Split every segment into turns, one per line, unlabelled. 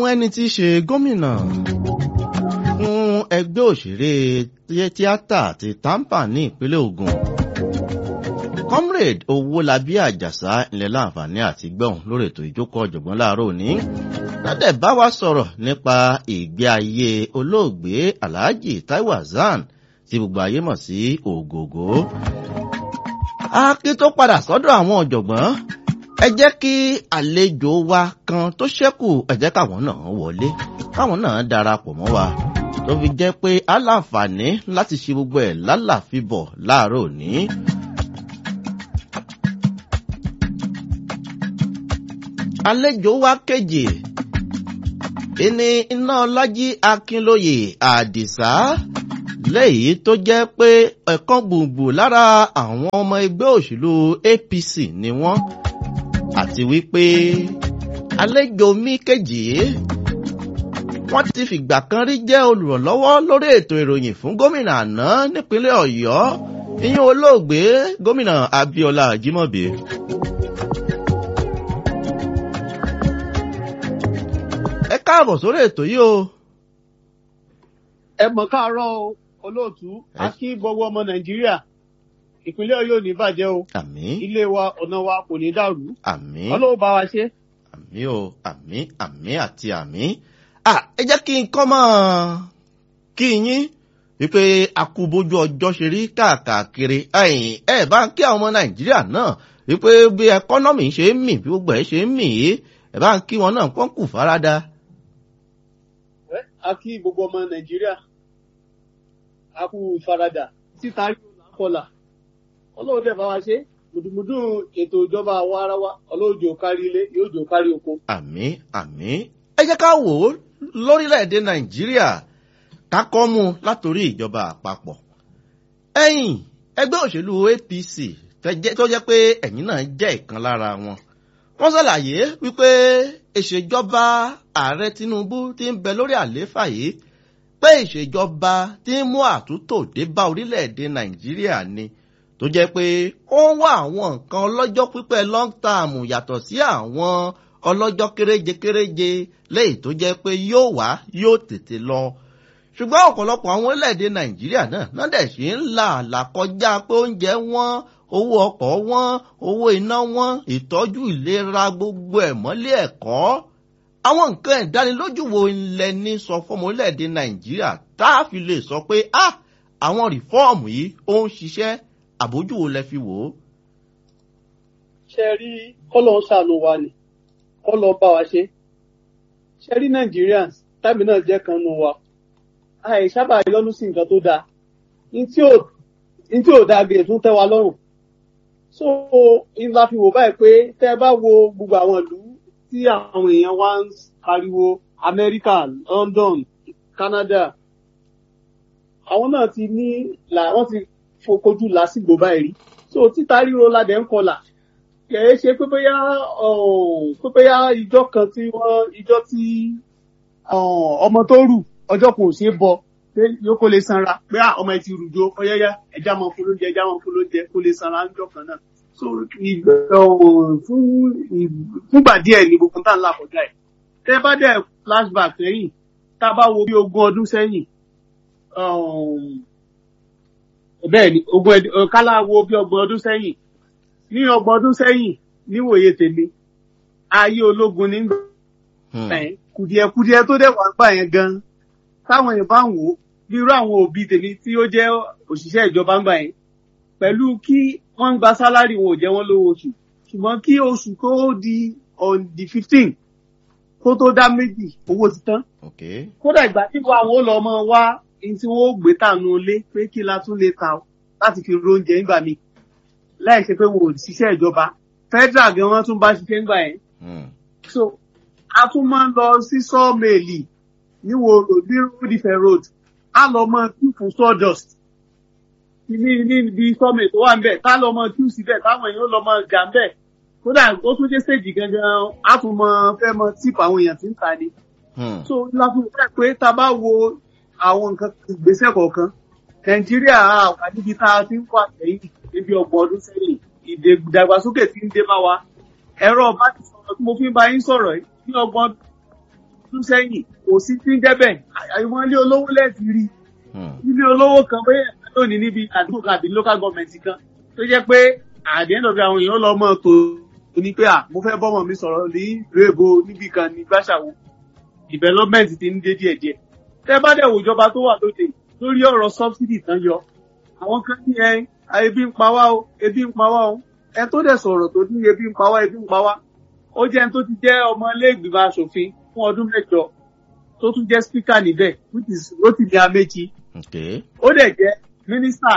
ẹni tí í ṣe gómìnà fún ẹgbẹ́ òṣèré tíátà ti tampa ní ìpínlẹ̀ Ògùn comrade owólabí àjàsá ilẹ̀ láǹfààní àti gbẹ̀hùn lórí ètò ìjókòó ọ̀jọ̀gbọ́n láàárọ̀ òní ládẹ̀ bá wa sọ̀rọ̀ nípa ìgbé ayé olóògbé alhaji taiwo hasan tí gbogbo ayé mọ̀ sí ògògó. akin tó padà sọ́dọ̀ àwọn ọ̀jọ̀gbọ́n ẹ jẹ́ kí àlejò wa kan tó ṣẹ́kù ẹ jẹ́ káwọn náà wọlé káwọn náà darapọ̀ mọ́ wa tó fi jẹ́ pé aláǹfààní láti ṣe gbogbo ẹ̀ lálàfíbọ̀ láàárọ̀ òní. àlejò wa kejì ìní iná ọlájí akínlóye àdìsá léyìí tó jẹ́ pé ẹ̀kan gbùngbùn lára àwọn ọmọ ẹgbẹ́ òṣèlú APC ni wọ́n àti wípé àlejò mi kejì wọ́n ti fìgbà kan rí jẹ́ olùrànlọ́wọ́ lórí ètò ìròyìn fún gómìnà àná nípínlẹ̀ Ọ̀yọ́ ìyẹn olóògbé gómìnà Abíọ́lá Ajímọ̀bí. ẹ káàbọ̀ sórí ètò yìí o.
ẹ mọ̀ káàárọ̀ olóòtú a kí gbogbo ọmọ nàìjíríà ìpínlẹ̀ Ọ̀yọ́ ò ní bàjẹ́ o
àmín
ilé wa ọ̀nà wa kò ní dàrú
àmín
ọlọ́wọ́ bá wa ṣe.
àmín o àmín àmín àti àmín. à ẹ jẹ́ kí n kọ́ mọ́ kí yín wípé akúbójú ọjọ́ ṣe rí káàkiri ẹ̀yìn ẹ̀ bá ń kí àwọn ọmọ nàìjíríà náà wípé bí ẹkọ́nọ́mì ṣe ń mì bí gbogbo ẹ̀ ṣe ń mì í ẹ̀ bá ń kí wọn náà pọ́n kù farada.
a kí gbogbo ọmọ nàìjíríà a kú ìfaradà títa rí ọ̀làkọlà ọlọ́run dẹ̀ bá wa ṣe mùdùmùdù ètò ìjọba àwa ara wa ọlọ́run jò kárí ilé yóò jò kárí oko.
àmín àmín ẹ jẹ́ ká wò ó lórílẹ̀‐èdè nàìjíríà ká kọ́ mú látòrí ìjọba àpapọ̀ ẹ̀yìn ẹgbẹ́ òṣèlú APC tó jẹ́ pé ẹ̀yin náà jẹ́ ìkan lára wọn wọ́n ṣàlàyé wípé ìṣèjọba ààrẹ Tinubu ti ń bẹ lórí àlééfà yìí pé ìṣèjọba ti ń mú àtúntò dé bá orílẹ̀-èdè Nàìjíríà ni tó jẹ́ pé ó ń wá àwọn nǹkan ọlọ́jọ́ pípẹ́ long term yàtọ̀ sí àwọn ọlọ́jọ́ kéréje kéréje léyìí tó jẹ́ pé yóò wá yóò tètè lọ ṣùgbọ́n ọ̀pọ̀lọpọ̀ àwọn orílẹ̀-èdè Nàìjíríà náà náà dẹ̀ ṣe ń là làkọjá pé oúnjẹ wọn owó ọkọ̀ wọn owó iná wọn ìtọ́jú ìlera gbogbo ẹ̀ mọ́lé ẹ̀kọ́ àwọn nǹkan ìdánilójú wo ilẹ̀ ní sọ fọmọ orílẹ̀-èdè nàìjíríà tá a fi lè sọ pé a àwọn rìfọ́ọ̀mù yìí ó ń ṣiṣẹ́ àbójú wo lẹ fi wò ó.
ṣe rí kọ́lọ̀ ń ṣàánú wa ni kọ́lọ̀ bá wa ṣe ṣe rí Nigerians tábì náà jẹ́ kan nù wa àìsábà yọnu sí nǹkan tó dáa ní tí ò dáa gèè tún tẹ́ wa lọ́rùn so ìlà fi wò báyìí pé tẹ́ bá wo gbogbo àwọn ìlú tí àwọn èèyàn wá ń pariwo Amẹ́ríkà London Canada àwọn náà ti ní là wọ́n ti fokojú lásìgbò báyìí rí so títa ríro ládẹ ń kọlà kìí ṣe pé bóyá pé bóyá ìjọ kan tí wọ́n ìjọ tí ọmọ tó rù ọjọ́ kò ṣeé bọ pé yóò kó lè sanra pé ọmọ ẹ ti rùjọ ọyẹyẹ ẹja mọ fún lóúnjẹ ẹja mọ fún lóúnjẹ kó lè sanra ńjọ́ kan náà so fún fúngbà díẹ̀ ní gbogbo tá à ń là kọjá ẹ̀ tẹ́ bá dẹ̀ flashback lẹ́yìn tá a bá wo bí ogún ọdún sẹ́yìn bẹ́ẹ̀ ni ogún kálá wo bí ọgbọ̀n ọdún sẹ́yìn ní ọgbọ̀n ọdún sẹ́yìn níwòye tèmi ayé ológun nígbà kùdìẹ̀kùdìẹ̀ tó dẹ̀ wà gbà yẹn gan táwọn èèyàn bá ń wò ó bí irú àwọn òbí tèmi tí ó jẹ́ òṣìṣẹ́ ìjọba ń gbà yẹn pẹ̀lú kí wọ́n ń gba sálárì wọn ò jẹ́ wọ́n lówó oṣù ṣùgbọ́n kí oṣù kó di on the fifteen kó tó dá méjì owó ti tán. kódà ìgbà tí wọn àwọn olọ ọmọ wa ní tí wọn ó gbé tànú ilé pé kí la tún lè ta láti fi róúnjẹ nígbà míì láì ṣe pé wọn ò ṣiṣẹ́ ìjọba federal gan wọn tún bá ṣiṣẹ́ nígbà yẹn. so a tún máa ń lọ sí sọ́ọ̀mẹ̀lì níwò ní ròdìfẹ̀ road a lọ mọ kí fún sawdust ní níbi sọ́ọ̀mẹ̀ tó wà ń bẹ̀ tá lọ mọ kí síbẹ̀ táwọn èèyàn lọ mọ gà ń bẹ̀ kódà ó tún dé stage gangan á tún mọ fẹ́ mọ tíìpù àwọn èèyàn tí ń ta ni. so láfún fẹ́ pé tá a bá wo àwọn nǹkan ìgbésẹ̀ kọ̀ọ̀kan nàìjíríà wà níbi tá a ti ń wà sẹ́yìn níbi ọgbọ̀n ọdún sẹ́yìn ìdàgbàsókè tí ń dé bá wa ẹ̀rọ ọba ti sọ̀rọ̀ tí mo fi ń bá yín sọ̀rọ̀ ní ọgbọ̀n ọdún sẹ́yìn kò sí tí ń dẹ́bẹ̀ àwọn ilé olówó lẹ́ẹ̀tì rí
Hmm.
ilé olówó kan bóyá lónìí níbi àdúgbò kan àbí local government kan tó jẹ́ pé àdéhùn ọ̀gá àwọn èèyàn lọ mọ́ tó ní pé à mo fẹ́ bọ́mọ mi sọ̀rọ̀ ní ìlú èbó níbì kan ní gbàṣàwò development ti ń dé díẹ̀díẹ̀ tẹ́ bá dẹ̀ wò ìjọba tó wà lóde lórí ọ̀rọ̀ subsidy tán yọ àwọn kan ní ẹ ebi ń pa wá o ebi ń pa wá o ẹ tó dẹ̀ sọ̀rọ̀ tó ní ebi ń pa wá ebi ń pa wá ó jẹ́ ẹni tó ti jẹ́ ọmọ ilé ìgbìmọ̀ asòfin fún ọdún mẹ́jọ tó tún jẹ́ speaker níbẹ̀ which is Rotimi Amechi
Okay.
ó dẹ̀ jẹ́ mínísítà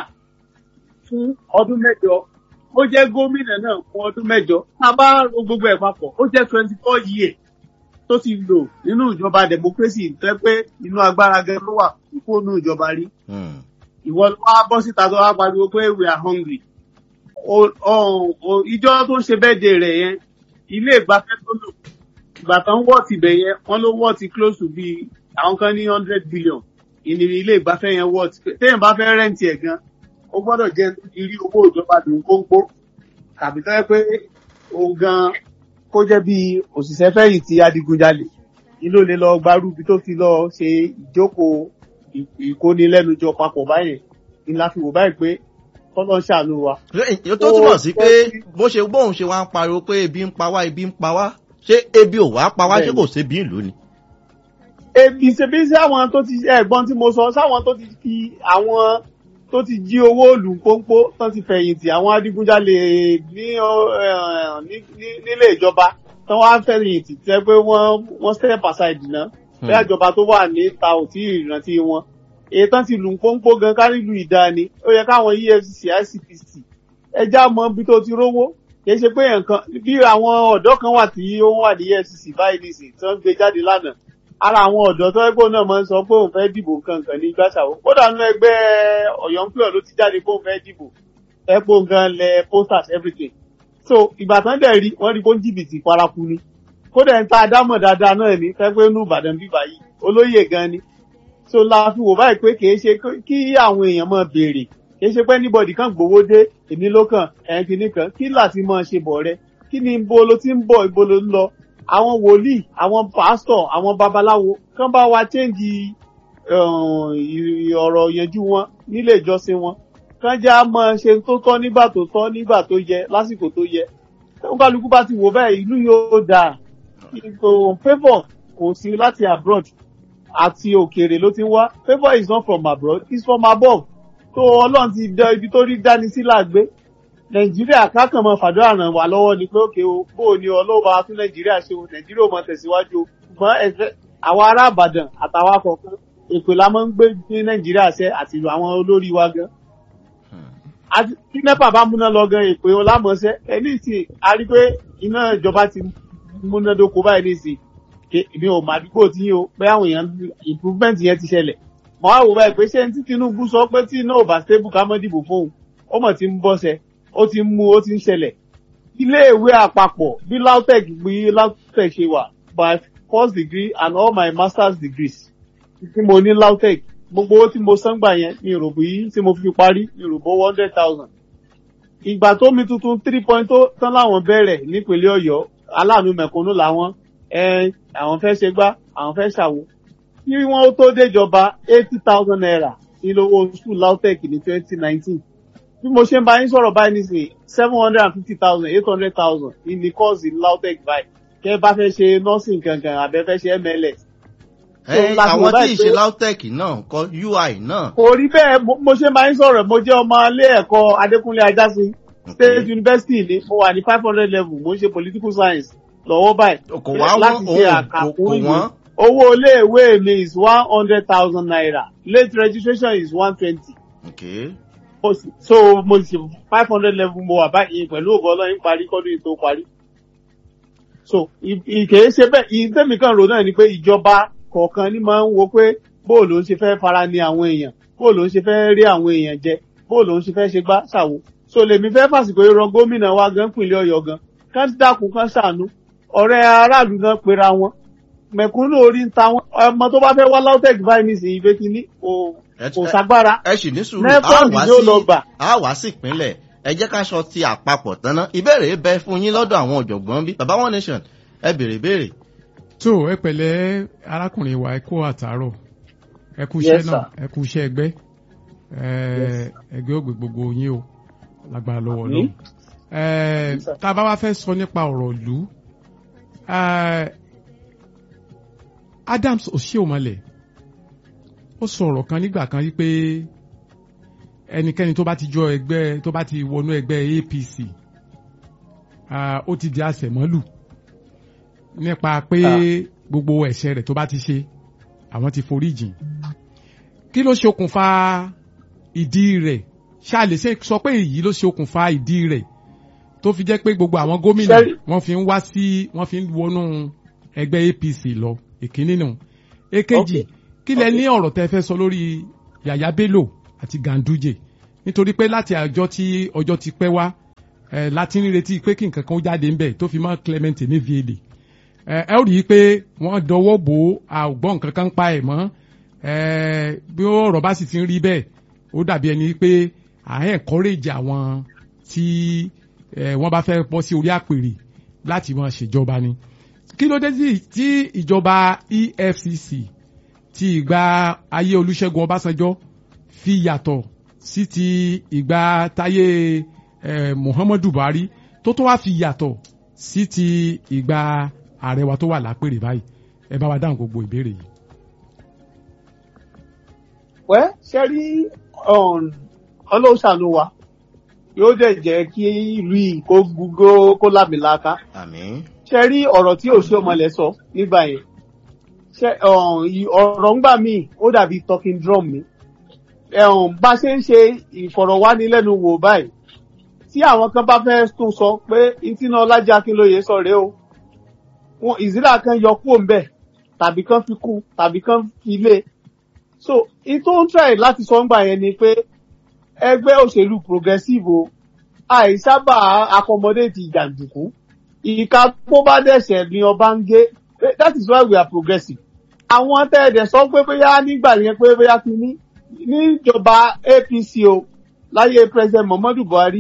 fún ọdún mẹ́jọ ó jẹ́ gómìnà náà fún ọdún mẹ́jọ tá a bá ro gbogbo ẹ̀ papọ̀ ó jẹ́ twenty four years tó ti lò nínú ìjọba democracy tẹ́ pé inú agbára gan ló wà kó nínú ìjọba rí
Hmm.
ìwọ ló wá bọ́ síta tó wá pariwo pé we are hungry O- o- o- ìjọ tó ń ṣe bẹ́ẹ̀dẹ̀ rẹ̀ yẹn ilé ìgbafẹ́ tó lò ìgbà tán wọ́ ti bẹ̀ yẹn wọ́n ló wọ́ ti close to bíi àwọn kan ní hundred billion ìní ilé ìgbafẹ́ yẹn wọ́ ti téèyàn bá fẹ́ rẹ́ǹtì ẹ̀ gan ó gbọ́dọ̀ jẹ́ irí owó ìjọba lòun kó ń pó tàbí tó yẹ pé òun gan kó jẹ́ bíi òṣìṣẹ́ fẹ̀yìntì adigunjalè ni ló lè lọ gbarú ibi tó ti lọ ṣe ìjókòó ì- ìkónilẹ́nujọ papọ̀ báyẹn ni la fi wò báyìí pé kọ́lọ́ ń ṣàánú wa.
Èyí tó túmọ̀ sí pé bó ṣe bóun ṣe wá ń pariwo pé ebi ń pa wá ebi ń pa wá ṣé ebi ò wá pa wá ṣé
Bẹ́ẹ̀ni.
kò sébi ìlú ni.
ebi ṣebí sí àwọn tó ti ẹ̀gbọ́n tí mo sọ sáwọn tó ti fi àwọn tó ti jí owó òlù pọ́npọ́ tán ti fẹ̀yìntì àwọn adigunjalè ní ọ- eh, ní- ní- nílé ìjọba tán wá ń fẹ̀yìntì tẹ́ pé wọ́n wọ́n step aside náà
Hmm.
bẹ́ẹ̀ ìjọba tó wà níta ò tí ì rántí wọn èyí tán ti lù ń pọ́npọ́ gan kárí lu ìdáni ó yẹ káwọn efcc icpc ẹja mọ ibi tó ti rówó kìí ṣe pé nǹkan bí àwọn ọ̀dọ́ kan wà tí ó wà ní efcc báyìí nìsín tí wọ́n gbé jáde lánàá ara àwọn ọ̀dọ́ tó ẹgbẹ́ náà máa ń sọ pé òun fẹ́ dìbò kankan ní gbàṣàwó kódà nínú ẹgbẹ́ ọ̀yọ́ ń pè ọ́ ló ti jáde pé òun fẹ́ dìbò ẹ̀pọ̀ gan lẹ posters everything so ìgbà tán dẹ̀ rí wọ́n rí kó ń jìbìtì paraku ni kódà ń ta adámọ̀ dáadáa náà ní fẹ́ pé nù ìbàdàn bíbá yìí olóyè gan ni so la fi wò báyìí pé kìí ṣe kí àwọn èèyàn máa béèrè kìí ṣe pé anybody kan gbowó dé èmi ló kàn ẹ̀yìn kìíní kan kí láti máa ṣe bọ̀ rẹ kí ni ibo ló ti ń bọ̀ ibo ló ń lọ àwọn wòlíì àwọn pásítọ̀ àwọn babaláwo kán bá wa chéǹjì ọ̀rọ̀ yanjú wọn nílé ìjọsìn wọn kán já máa ṣe tó tọ́ nígbà tó tọ́ nígbà tó yẹ lásìkò tó yẹ tó kálukú bá ti wò bẹ́ẹ̀ ìlú yóò dáa kò favour kò sí láti abroad àti òkèèrè ló ti ń wá favour is not from abroad it's from above tó ọlọ́run ti dán ibi tó rí dání sí làgbé nàìjíríà kákan mọ fàdúrà ràn wá lọ́wọ́ ni pé òkè o bó o ní ọlọ́wọ́ tún nàìjíríà ṣe o nàìjíríà ò mọ tẹ̀síwájú o ṣùgbọ́n ẹ̀fẹ́ àwọn ará àbàdàn àtàwọn akọ̀ọ̀kan èpè la máa ń gbé ní nàìjíríà ṣe àti àwọn olórí wa gan àti tí nepa bá múná lọ gan èpè ọlámọṣẹ ẹni tí a rí pé iná ìjọba ti múnádóko báyìí nísìnyí èmi ò máa dúpọ̀ tí o pé àwọn èèyàn improvement yẹn ti ṣẹlẹ̀ mọ́ àwò báyìí pé ṣé tí tinubu sọ pé tí iná ò bá stable ká mọ́ dìbò fóun ó mọ̀ tí ń bọ́sẹ̀ ó ti ń mú ó ti ń ṣẹlẹ̀ iléèwé àpapọ̀ bí lautech bí lautech ṣe wà by first degree and all my masters degrees tí mo ní lautech gbogbo owó tí mo san gbà yẹn mi rò bí tí mo fi parí mi rò bó one hundred thousand ìgbà tó mi tuntun three point tó tán láwọn bẹ̀rẹ̀ nípínlẹ̀ ọ̀yọ́ aláàánú mẹ̀kúnnù làwọn àwọn fẹ́ ṣe gbá àwọn fẹ́ ṣàwo kí wọ́n ó tó déjọba eighty thousand naira ní lówó school lautech ní twenty nineteen bí mo ṣe ń bá yín sọ̀rọ̀ báyìí nísìnyí seven hundred and fifty thousand eight hundred thousand ní kọ́ọ̀sì lautech báyìí kẹ́ bá fẹ́ ṣe nursing kankan àbẹ́ fẹ́ ṣe mls.
àwọn tí ì ṣe lautech náà kọ ui náà.
kò rí bẹ́ẹ̀ mo ṣe ń bá yín sọ̀rọ̀ mo jẹ́ ọmọ ilé ẹ̀kọ́ adékúnlé ajásin state university ni mo wà ní five hundred level mo ń ṣe political science lọ́wọ́ báyìí.
kò wá wọ́n kò wọ́n.
owó iléèwé mi is one hundred thousand naira late registration is one twenty.
Okay.
so mo ṣe five hundred level mo wà báyìí pẹ̀lú ògbọ́n ọlọ́yin parí kọ́dún yìí tó parí. so ìkèé ṣe bẹ́ẹ̀ ìtẹ́mi kan rò náà ni pé ìjọba kọ̀ọ̀kan ní máa ń wo pé bóòlù ń ṣe fẹ́ fara ní àwọn èèyàn bóòlù ń ṣe fẹ́ rí àwọn èèyàn jẹ bóòlù ń ṣe fẹ́ ṣe gbá ṣàwo so lèmi fẹ́ fàsìkò ìran gómìnà wa gan pínlẹ̀ ọ̀yọ́ gan kán dákun kán ṣàánú ọ̀rẹ́ aráàlú gan pera wọn mẹ̀kúnnù orí ń ta wọn ọmọ tó bá fẹ́ wá lautech báyìí nísìnyí pé kí ní kò sagbára
ẹ sì ní sùúrù
nẹ́fọ̀nì yóò lọ gbà.
a wá sí ìpínlẹ̀ ẹ jẹ́ ká sọ ti àpapọ̀ tán ná ìbéèrè bẹ fún yín lọ́dọ̀ àwọn ọ̀jọ̀gbọ́n bí baba one nation ẹ béèrè béèrè
tó ẹ pẹ̀lẹ́ arákùnrin wa ẹ kú àtàárọ̀ ẹ kú iṣẹ́
Yes,
náà
sir.
ẹ kú iṣẹ́ ẹgbẹ́ ẹ
Yes.
ẹgbẹ́ ògbè gbogbo yín o lágbára lọ́wọ́
Àmín.
náà ẹ
Yes, sir.
tá a bá wá fẹ́ sọ nípa ọ̀rọ̀ ìlú ẹ, Adams Oshiomhole ó sọ ọ̀rọ̀ kan nígbà kan wípé ẹnikẹ́ni tó bá ti jọ ẹgbẹ́ tó bá ti wọnú ẹgbẹ́ APC ah, ó ti di àṣẹmọ́lù nípa pé
Ah.
gbogbo ẹ̀ṣẹ̀ rẹ̀ tó bá ti ṣe àwọn ti forí jìn kí ló ṣokùnfà ìdí rẹ̀ ṣá lè ṣe sọ pé èyí ló ṣokùnfà ìdí rẹ̀ tó fi jẹ́ pé gbogbo àwọn gómìnà
Ṣé-
wọ́n fi ń wá sí wọ́n fi ń wọnú ẹgbẹ́ APC lọ èkíní nù èkejì
Okay.
kí lẹ
Okay.
ní ọ̀rọ̀ tẹ́ fẹ́ sọ lórí Yàyà Bello àti Ganduje nítorí pé láti àjọ tí ọjọ́ ti pẹ́ wá ẹ láti ń retí pé kí nǹkan kan ó jáde ńbẹ̀ tó fi mọ́ Clement Emefiele ẹ ẹ ó rí i pé wọ́n dọwọ́ bò ó àgbọ̀n nǹkan kan pa ẹ̀ mọ́ ẹ bí ọ̀rọ̀ bá sì ti ń rí bẹ́ẹ̀ ó dàbí ẹni pé à ń encourage àwọn tí ẹ wọ́n bá fẹ́ bọ́ sí orí àpèrè láti máa ṣèjọba ni kí ló dé tí- tí ìjọba EFCC ti ìgbà ayé Olúṣẹ́gun Ọbásanjọ́ fi yàtọ̀ sí ti ìgbà táyé eh, Muhammadu Buhari tó tó wá fi yàtọ̀ sí ti ìgbà ààrẹ wa tó wà lápèrè báyìí ẹ bá wa dáhùn gbogbo ìbéèrè yìí.
wẹ́ ṣe rí ọlọ́run ṣàánú wa yóò dẹ̀ jẹ́ kí ìlú yìí kó gbogbo kó lámìlaka
àmín
ṣe rí ọ̀rọ̀ tí Oshiomhole sọ nígbà yẹn ṣe um, ì- ọ̀rọ̀ ńgbà míì ó dàbí talking drum mi um, bá ṣe ń ṣe ìfọ̀rọ̀wánilẹ́nuwò báyìí tí àwọn kan bá fẹ́ tún sọ pé ìtìná ọlájà akínlóye sọ rèé o wọn ìzílà kan yọ kúrò ńbẹ̀ tàbí kan fi kú tàbí kan fi lé so in tó ń try láti sọ ńgbà yẹn ni pé ẹgbẹ́ òṣèlú progressive o àìsábà accommodate ìjàǹdùkú ìka tó bá dẹ̀ṣẹ̀ ni ọba ń gé that is why we are progressive. àwọn tẹ́ẹ̀dẹ̀ sọ pé bóyá nígbà yẹn pé bóyá ti ní níjọba APC o láyé president Muhammadu Buhari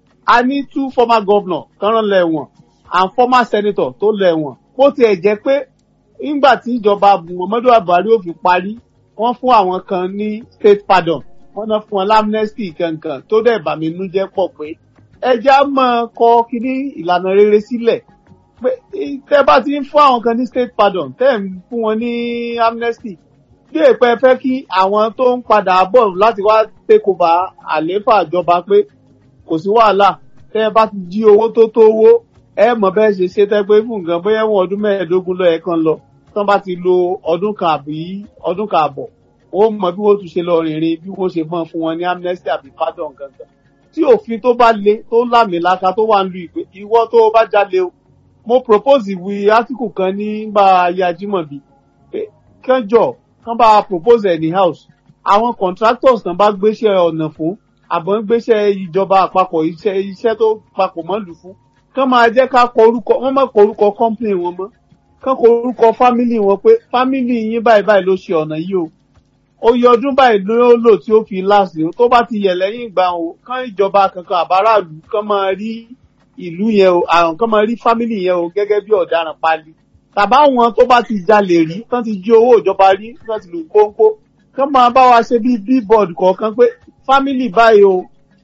a ní two former governor kan rán lẹ́wọ̀n and former senator tó lẹ́wọ̀n bó tiẹ̀ jẹ́ pé nígbà tí ìjọba Muhammadu Buhari ò fi parí wọ́n fún àwọn kan ní state pardon wọ́n náà fún wọn lamnesty kankan tó dẹ̀ bà mí nú jẹ́ pọ̀ pé ẹja máa kọ kíní ìlànà rere sílẹ̀ pé tẹ́ bá ti ń fún àwọn kan ní state pardon tẹ́ ń fún wọn ní amnesty bí èpè fẹ́ kí àwọn tó ń padà bọ̀ láti wá take over àlééfà ìjọba pé kò sí wàhálà tẹ́ bá ti jí owó tó tó owó ẹ mọ̀ bẹ́ẹ̀ ṣe ṣe tẹ́ pé fún nǹkan bóyá wọn ọdún mẹ́ẹ̀ẹ́dógún lọ ẹ̀ kan lọ tán bá ti lo ọdún kan àbí ọdún kan àbọ̀ ó mọ bí wọ́n tún ṣe lọ rìnrìn bí wọ́n ṣe mọ̀ fún wọn ní amnesty àbí pardon gangan tí òfin tó bá le tó lámìlaka tó wà ń lu ìpè ìwọ tó bá jalè o mo propose ìwé article kan nígbà ayé ajímọ̀bí pé kẹjọ kán bá propose ẹ̀ ní house àwọn contractors kan bá gbéṣẹ́ ọ̀nà fún àbọ̀ ń gbéṣẹ́ ìjọba àpapọ̀ iṣẹ́ iṣẹ́ tó papọ̀ mọ́ lù fún kán máa jẹ́ ká kọ orúkọ wọ́n má kọ orúkọ company wọn mọ́ kán kọ orúkọ family wọn pé family yín báyìí báyìí ló ṣe ọ̀nà yìí o oyè ọdún báyìí ló lò tí ó fi láàsì o tó bá ti yẹ lẹ́yìn ìgbà o kán ìjọba kankan àbáráàlú kán máa rí ìlú yẹn o àwọn kán máa rí fámìlì yẹn o gẹ́gẹ́ bí ọ̀daràn pali tàbá wọn tó bá ti jalè rí tán ti jí owó ìjọba rí tán ti lù kóńkó kán máa bá wa ṣe bí bíbọọdù kọ̀ọ̀kan pé fámìlì báyìí o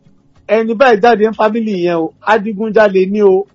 ẹni báyìí jáde ń fámìlì yẹn o adigunjalè ní o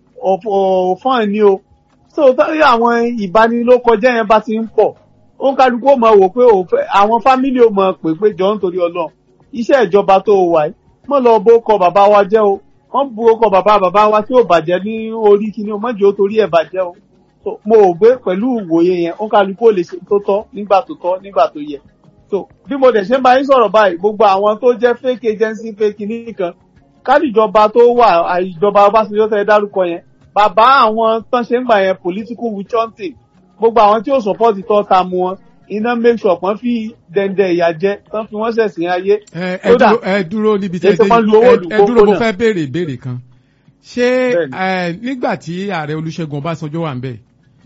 ọ̀fọ́n ní o so táyà àwọn ìbanilókọjẹ́ yẹn bá ti ń pọ̀ ó ń kálukú ó mọ̀ wò pé àwọn fámìlì ó mọ̀ pé pé jọ ń torí ọlọ́run iṣẹ́ ìjọba tó o wà yìí mọ̀ lọ bó kọ bàbá wa jẹ́ o wọ́n bu ọkọ bàbá bàbá wa tí ò bàjẹ́ ní orí kíní o mọ̀jọ́ torí ẹ̀ bàjẹ́ o so mo ò gbé pẹ̀lú ìwòye yẹn ó ń kálukú ó lè ṣe tó tọ́ nígbà tó tọ́ nígbà tó yẹ so bí mo dẹ̀ ṣe ń bá yín sọ̀rọ̀ báyìí gbogbo àwọn tó jẹ́ fake agency fake kíní kan kádìjọba tó wà ìjọba Ọbásanjọ́ tẹ́ dárúkọ yẹn bàbá àwọn tán ṣe ń gbà yẹn political witch hunting gbogbo àwọn tí ó sọpọ́ọ̀tì tọ́ ta mu wọn iná make sure pọ́n fi dẹ́ndẹ́ ìyà jẹ tán fi wọ́n ṣẹ̀sìn ayé.
ẹ dúró ẹ dúró níbi tẹ́ ẹ dúró mo fẹ́ béèrè ìbéèrè kan ṣé nígbà tí ààrẹ Olúṣẹ́gun Ọbásanjọ́ wà ń bẹ̀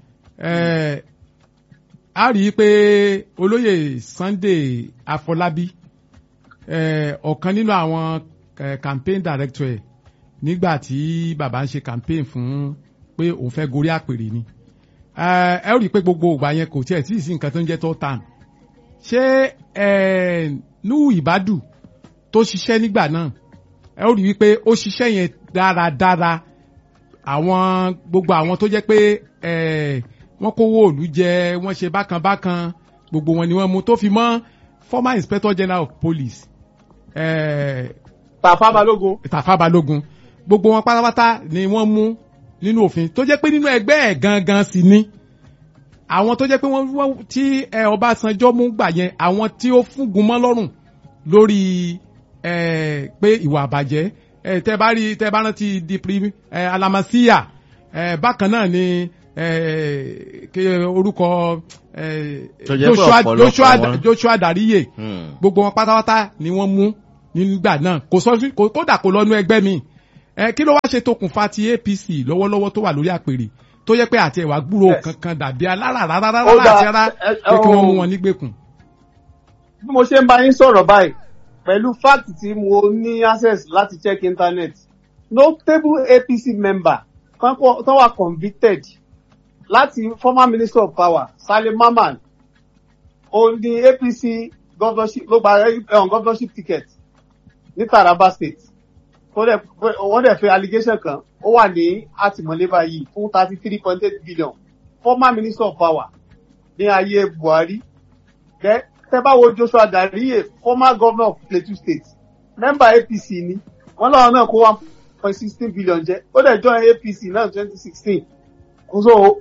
a rí i pé olóyè Sunday Afọlábí ọ̀kan nínú àwọn campaign director ẹ̀ nígbà tí bàbá ń ṣe campaign fún pé òun fẹ́ gorí àpèrè ni ẹ ẹ ó rí i pé gbogbo ìgbà yẹn kò tiẹ̀ tí ì sí nǹkan tó ń jẹ́ tó tàn ṣé ẹ Nuhu Ibadu tó ṣiṣẹ́ nígbà náà ẹ ó rí i pé ó ṣiṣẹ́ yẹn dáradára àwọn gbogbo àwọn tó jẹ́ pé ẹ wọ́n kówó òlu jẹ wọ́n ṣe bákan bákan gbogbo wọn ni wọ́n mú tó fi mọ́ former inspector general of police ẹ
Tàfá Balógun
Tàfá Balógun gbogbo wọn pátápátá ni wọ́n mú nínú òfin tó jẹ́ pé nínú ẹgbẹ́ ẹ̀ gangan sì ni àwọn tó jẹ́ pé wọ́n wọ́n tí ẹ Ọbásanjọ́ mú gbà yẹn àwọn tí ó fúngun mọ́ lọ́rùn lórí ẹ pé ìwà àbàjẹ́ ẹ tẹ bá rí tẹ bá rántí dipri ẹ alamasiya ẹ bákan náà ni ẹ kí orúkọ ẹ
Tó jẹ́ pé
Joshua
ọ̀pọ̀lọpọ̀
Joshua
wọn-
Joshua Dariye
Hmm.
gbogbo wọn pátápátá ni wọ́n mú nígbà náà kò sọ sí- kò- kódà kò lọ́nu ẹgbẹ́ mi ẹ kí ló wá ṣe tokùnfà ti APC lọ́wọ́lọ́wọ́ tó wà lórí àpèrè tó yẹ pé àti ẹ̀wà gbúrò
Yes.
kankan dàbí alára rárá rárá
Ó dáa,
àti rárá
ẹ- ẹ-
pé kí wọ́n mú
oh.
wọn nígbèkùn.
bí mo ṣe ń bá yín sọ̀rọ̀ báyìí pẹ̀lú fact tí mo ní access láti check internet notable APC member kan kọ- tó wà convicted láti former minister of power Salim Mamman òun ni APC governorship ló gba um, governorship ticket ní Taraba state tó dẹ̀ wọ́n dẹ̀ fi allegation kan ó wà ní àtìmọ́lé báyìí fún thirty three point eight billion former minister of power ní ayé Buhari Then, tẹ bá wo Joshua Dariye former governor of Plateau state member APC ni wọn lọ́wọ́ náà kó one point sixteen billion jẹ ó dẹ̀ join APC náà twenty sixteen so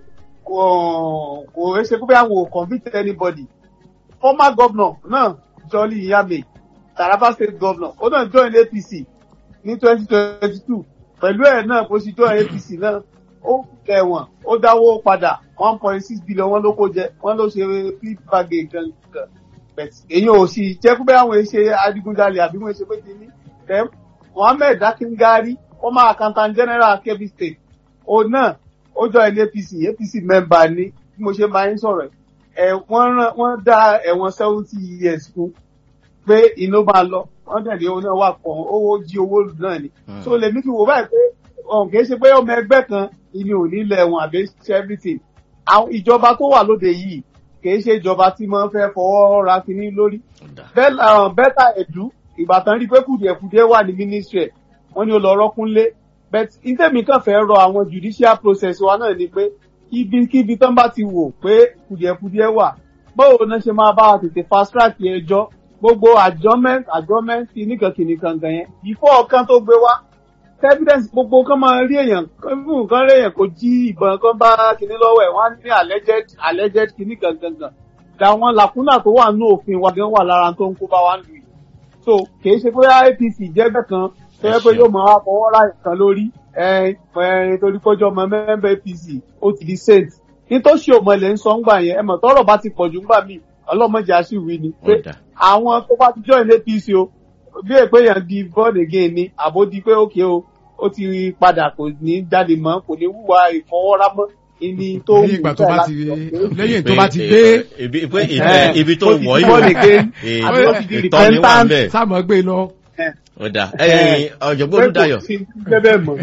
kò kò ẹ ṣe pé àwọn ò convict anybody former governor náà Jolly Iyame Taraba state governor ó náà join APC ní twenty twenty two pẹ̀lú ẹ̀ náà bó ṣe join APC náà ó kẹwọn ó dáwó padà one point six billion wọn ló kó jẹ wọn ló ṣe flip bagage gangan but èyàn ò sì jẹ́ pé àwọn ṣe adigunjalè àbí wọ́n ṣe pé ti ní then Mohammed Dakingari former accountant general Kebbi state òun náà ó jọ ilé APC APC member ní bí mo ṣe máa ń sọ̀rọ̀ ẹ̀ wọ́n rán wọ́n dá ẹ̀wọ̀n seventy years fún pé iná máa lọ wọ́n tẹ̀lé owó náà wà pọ̀ owó jí owó náà ni
Hmm.
so lèmi fi wò báyìí pé ọ̀n kìí ṣe pé ọmọ ẹgbẹ́ kan ìní ò ní lẹ̀ wọn àbí ṣe everything àwọn ìjọba tó wà lóde yìí kìí ṣe ìjọba tí wọ́n fẹ́ fọwọ́ ra kínní lórí
Ọ̀dà.
bẹ́tà ẹ̀dú ìbátan rí pé kùdìẹ̀kùdìẹ̀ wà ní ministry ẹ̀ wọ́n ní ó lọ rọ́kúnlé but ìtẹ̀mí kan fẹ́ rọ àwọn judicial process wa náà ni pé ibikíbi tán bá ti wò pé kùdìẹ̀kùdìẹ̀ wà báwo náà ṣe máa bá wa tètè fast track ẹjọ́ gbogbo adjournment adjournment kìnnìkan kìnnìkan gan yẹn before ọ̀kan tó gbé wá evidence gbogbo kan máa rí èèyàn fún nǹkan rí èèyàn kò jí ìbọn kan bá kinní lọ́wọ́ ẹ̀ wọ́n á ní alleged alleged kinní kan gangan àwọn làkúnà tó wà nínú òfin wa gan wà lára tó ń kó bá wa lù yìí so kìí ṣe pé APC jẹ́gbẹ́ kan tó yẹ pé yóò máa wá fọwọ́ ra nǹkan lórí ẹ ẹ torí kọjọ́ ọmọ mẹ́mbẹ́ APC ó ti di saint nítòsí òmọ̀lẹ̀ ń sọ ńgbà yẹn ẹ mọ̀ tọ́rọ̀ bá ti pọ̀jù ńgbà míì ọlọ́mọdé aṣíwì ni pé
Ọ̀dà.
àwọn tó bá ti join APC o bí èpè yẹn di born again ni àbó di pé òkè o ó ti padà kò ní jáde mọ́ kò ní wúwa ìfọwọ́rámọ́ ìní tó
lẹ́yìn ìgbà tó bá ti lẹ́yìn tó bá ti
Pé-
dé
ibi pé
Eh,
ìtẹ́- ibi tó
ó ti
wọ̀
di
yìí
born again,
Eh,
àbí ó ti di
ìtọ́ni wà
repentant.
bẹ́ẹ̀.
sáàmù gbé lọ.
Ọ̀dà ẹ̀yin ọ̀jọ̀gbọ́n Olúdáyọ̀.
sí bẹ́ẹ̀ mọ́.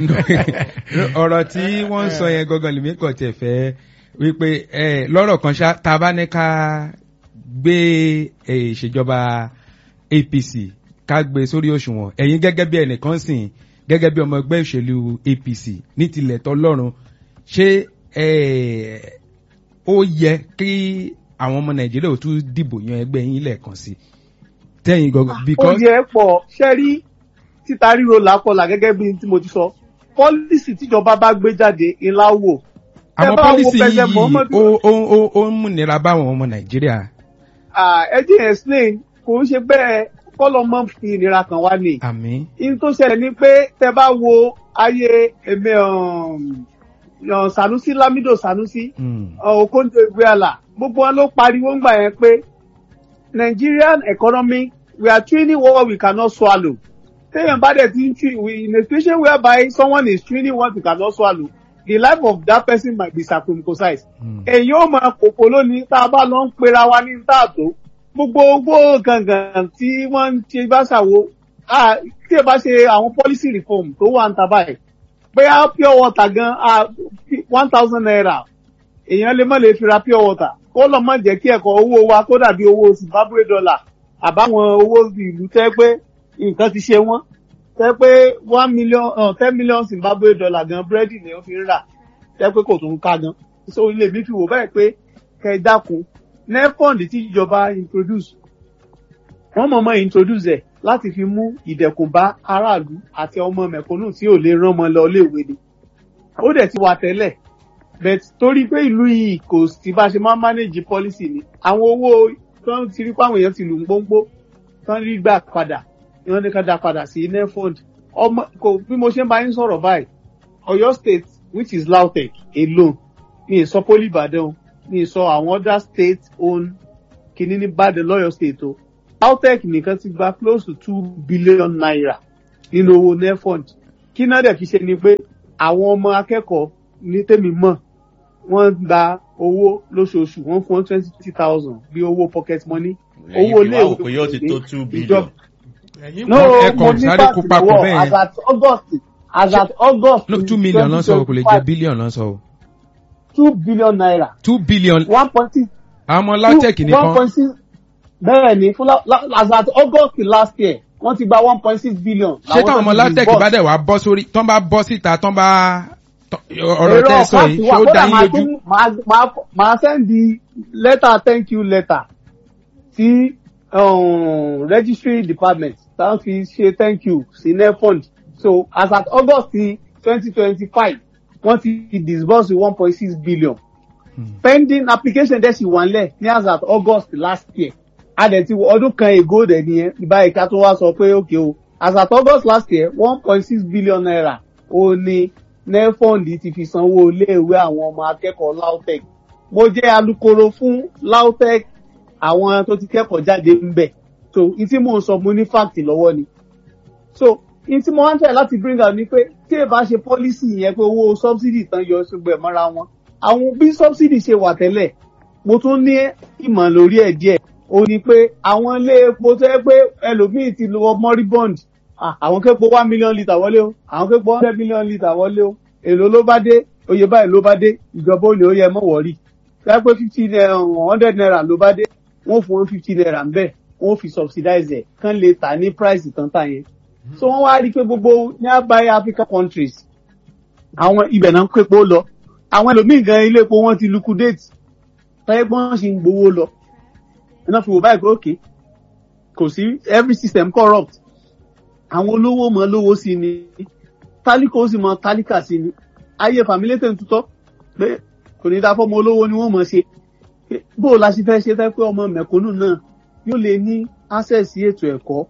ọ̀rọ̀ tí wọ́n ń sọ yẹn gangan lèmi kàn tiẹ̀ fẹ́ wípé ẹ lọ́rọ̀ kan ṣá tá a bá ní ká gbé ẹ, ìṣèjọba APC ká gbé sórí òṣùwọ̀n ẹ̀yin gẹ́gẹ́ bí ẹnìkan sìn gẹ́gẹ́ bí ọmọ ẹgbẹ́ òṣèlú APC ní tilẹ̀ tọ́lọ́run ṣé ẹ, ó yẹ kí àwọn ọmọ Nàìjíríà ò tún dìbò yan ẹgbẹ́ yín lẹ́ẹ̀kan sí tẹ́yìn gangan
ó
because
yẹ pọ̀ ṣe rí títa ríro làákọlà gẹ́gẹ́ bí tí mo ti sọ pọ́lísì tíjọba bá gbé jáde ńlá wò. Ẹ
àwọn
bá wo
pọ́lísì
President
yìí
Muhammadu-
ó ó ó ó ń múnira báwọn ọmọ Nàìjíríà.
Ah, ẹ jẹ́ explain kò ń ṣe bẹ́ẹ̀ kọ́lọ́ mọ́ fi ìnira kan wá ní.
àmín
in tó ṣẹlẹ̀ ni pé tẹ bá wo ayé èmi um, um, Sanusi Lamido Sanusi
Mm.
uh, Okonjo Iweala gbogbo wọn ló pariwo ńgbà yẹn pé Nigerian economy we are training what we cannot swallow téèyàn bá dẹ̀ ti ń train we in a situation whereby someone is training what we cannot swallow the life of that person might be circumcised
Mm.
èyí ó máa kòkó lónìí tá a bá lọ ń pera wa ní tààtó gbogbo owó gangan tí wọ́n ń ṣe bá ṣàwo ah, tí ẹ bá ṣe àwọn policy reform tó wà ń ta báyìí bóyá pure water gan one thousand naira èèyàn lè má lè fi ra pure water kó lọ má jẹ́ kí ẹ̀kọ́ owó wa kó dàbí owó zimbabwe dollar àbáwọn owó ìlú tẹ́ pé nǹkan ti ṣe wọ́n tẹ́ pé one million uh, ten million zimbabwe dollar gan búrẹ́dì ni wọ́n fi ń rà tẹ́ pé kò tún ká gan so ilé mi fi wò báyìí pé kẹ́ ẹ dákun nefond tí ìjọba introduce wọ́n mọ̀ mọ́ introduce ẹ̀ láti fi mú ìdẹ̀kùn bá aráàlú àti ọmọ mẹ̀kúnnù tí ò lè rán ọmọ lọ léèwé ni ó dẹ̀ ti wà tẹ́lẹ̀ but torí pé ìlú yìí kò sí bá ṣe máa ń manage policy ni àwọn owó tó ń ti rí pé àwọn èèyàn ti lù ń gbóngbó tó ń rí gbà padà ni wọ́n ní ká dá padà sí nefond ọmọ kò bí mo ṣe ń bá yín sọ̀rọ̀ báyìí Ọ̀yọ́ state which is LAUTECH alone mi ì sọ poli Ìbàdàn o mi ì sọ àwọn other state own kìíní ní Ìbàdàn lọ́yọ̀ state o LAUTECH nìkan ti gba close to two billion naira nínú owó nefond kí náà dẹ̀ fi ṣe ni pé àwọn ọmọ akẹ́kọ̀ọ́ ní tèmi mọ̀ wọ́n gba owó lóṣooṣù wọ́n fún wọn twenty thousand bí owó pocket money owó
Ẹ̀yin fi wá wò pé yóò ti tó two billion.
ẹ̀yin
no
ẹ
mo
kàn
ní
sáré kó
fásitì
papọ̀
wọ
bẹ́ẹ̀ yẹn.
as at august as at august
no two million lọ́n sọ kò lè jẹ́ billion lọ́n sọ o
two billion naira
two billion
one point six
àwọn ọmọ LAUTECH
one
nìkan
point six bẹ́ẹ̀ ni fún la- la- as at august last year wọ́n ti gba one point six billion.
ṣé táwọn ọmọ LAUTECH bá dẹ̀ wá bọ́ sórí tán bá bọ́ síta tán bá tán- ọ̀rọ̀ tẹ́ ẹ sọ yìí ṣé ó dá yín lójú
màá sẹ́ndì lẹ́tà thank you letter sí um, registry department táwọn fi ṣe thank you sí nefund so as at august twenty twenty five wọ́n ti disburse one point six billion pending application dẹ̀ sì wà nílẹ̀ ní as at august last year a dẹ̀ ti wọ ọdún kan ago dẹ̀ nìyẹn ìbáyìí ká tó wá sọ pé ok o as at august last year one point six billion naira ó ní nefond ti fi sanwó iléèwé àwọn ọmọ akẹ́kọ̀ọ́ lautech mo jẹ́ alukoro fún lautech àwọn tó ti kẹ́kọ̀ọ́ jáde ń bẹ̀ so n tí mò ń sọ mo ní fact lọ́wọ́ ni so n tí mo wá ń tẹ̀ láti bring out ni pé tí ẹ bá ṣe policy yẹn pé owó subsidy tán yọ ṣùgbọ́n ẹ̀ mọ́ra wọn àwọn bí subsidy ṣe wà tẹ́lẹ̀ mo tún ní ìmọ̀ lórí ẹ̀ díẹ̀ ó ní pé àwọn ilé epo tó yẹ pé ẹlòmíì ti lọ moribund Ah, àwọn képo one million litre wọlé o àwọn képo hundred million litre wọlé o èlò ló bá dé oye báyìí ló bá dé ìjọba olè ó yẹ mọ́ wọ̀rí tó pé fifty naira hundred naira ló bá dé wọ́n fún wọn fifty naira ń bẹ̀ wọ́n fi subsidize ẹ̀ kán lè tà ní price tán tà yẹn so wọ́n wá rí i pé gbogbo nearby African countries àwọn ibẹ̀ náà ń képo lọ àwọn ẹlòmíì gan ilé epo wọn ti liquidate tọ́yẹ́ gbọ́n ṣì ń gbowó lọ iná fi wò báyìí pé òkè kò sí every system corrupt àwọn olówó mọ lówó sí ni tálíkà ó sì mọ tálíkà sí ni ayé fàmílétẹ̀ ń tutọ́ pé kò ní dá fọ́mọ olówó ni wọ́n mọ̀ ṣe Pé bó o la ṣe fẹ́ ṣe fẹ́ pé ọmọ mẹ̀kúnnù náà yóò lè ní access sí ètò ẹ̀kọ́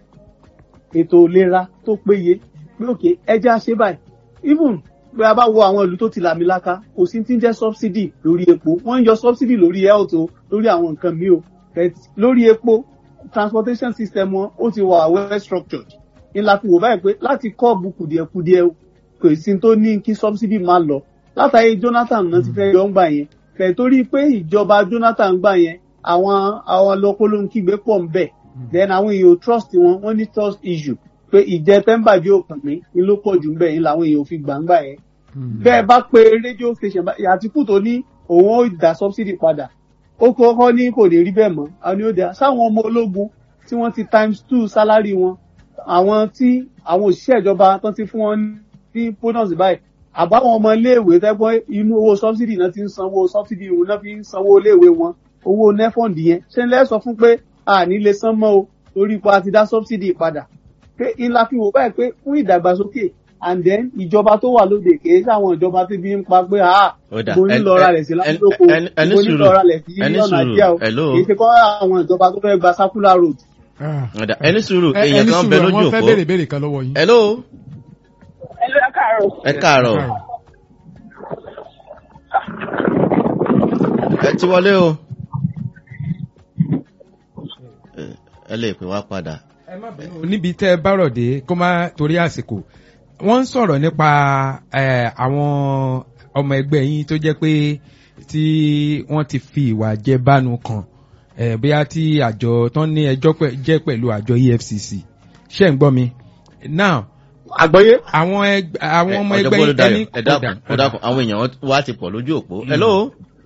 ètò ìlera tó péye pé òkè ẹja ṣe báyìí even bí a bá wo àwọn ìlú tó ti làmìlaka kò sí ti ń jẹ́ subsidy lórí epo wọ́n ń yọ subsidy lórí health o lórí àwọn nǹkan míì o But lórí epo transportation system wọn ó ti wà well structured ní la fi wò báyìí pé láti kọ́ọ̀bù kùdìẹ̀kudiẹ kò sí tó ní kí subsidy máa lọ látàrí Jonathan náà ti fẹ́ yọ ń gbà yẹn kẹ̀ torí pé ìjọba Jonathan gbà yẹn àwọn àwọn lọ́kọ́lóhun kígbe pọ̀ ń bẹ̀ then àwọn èèyàn ò trust wọn wọ́n ní trust issue pé ìjẹ tẹ́ḿbàjẹ́ òkàn mi ni ló pọ̀ jù ń bẹ̀ yín làwọn èèyàn ò fi gbà ń gbà yẹn bẹ́ẹ̀ bá pe rédíò station bá- Àtìkù tó ní òun ó dá subsidy padà ó kọ́kọ́ ní kò lè rí bẹ́ẹ̀ mọ́ àwọn ni ó dá sáwọn ọmọ ológun tí wọ́n ti times two salary wọn àwọn tí àwọn òṣìṣẹ́ ìjọba tán ti fún wọn ní bonus báyìí àbáwọn ọmọ iléèwé tẹ́gbọ́n inú owó subsidy náà ti ń sanwó subsidy wọn náà fi ń sanwó iléèwé wọn owó nefond yẹn ṣé ń lẹ́ sọ fún pé a ní lè san mọ́ o torí pa ti dá subsidy padà pé ńlá fi wò báyìí pé fún ìdàgbàsókè and then ìjọba tó wà lóde kìí sáwọn ìjọba tó bí ń pa pé ah
Ó dà,
mo ní
ẹ-
lọ ra
ẹ-
rẹ̀ sí
ẹ-
lásìkò
ẹ- ẹni
mo ní
sùúrù,
lọ ra rẹ̀ sí
ẹni
lọ́nà
sùúrù,
àjíà o
hello.
kìí ṣe kọ́ àwọn ìjọba tó fẹ́ gba circular road
Ah.
Ọ̀dà, ẹni sùúrù
Ẹ-
èèyàn
ẹni
kan bẹ
sùúrù
lójú
wọ́n fẹ́
òpó.
béèrè béèrè kan lọ́wọ́ yín.
hello
Hello, ẹ káàárọ̀.
ẹ káàárọ̀ ẹ ti wọlé o Ẹ- ẹ lè pè wá padà.
níbi tẹ́ ẹ bá rọ̀ dé kó má torí àsìkò wọ́n ń sọ̀rọ̀ nípa eh, àwọn ọmọ ẹgbẹ́ yín tó jẹ́ pé tí wọ́n ti fi ìwà jẹbánu kan eh, bóyá tí àjọ tán ní ẹjọ́ pẹ̀- jẹ́ pẹ̀lú àjọ EFCC ṣé ń gbọ́ mi now
àgbọ́yé
àwọn ẹgbẹ́ àwọn ọmọ
Ẹ,
ẹgbẹ́
Ọ̀jọ̀gbọ́n
yín
Olúdáyọ̀,
ẹni
ẹ dákun ẹ dákun àwọn èèyàn wa ti pọ̀ lójú òpó. hello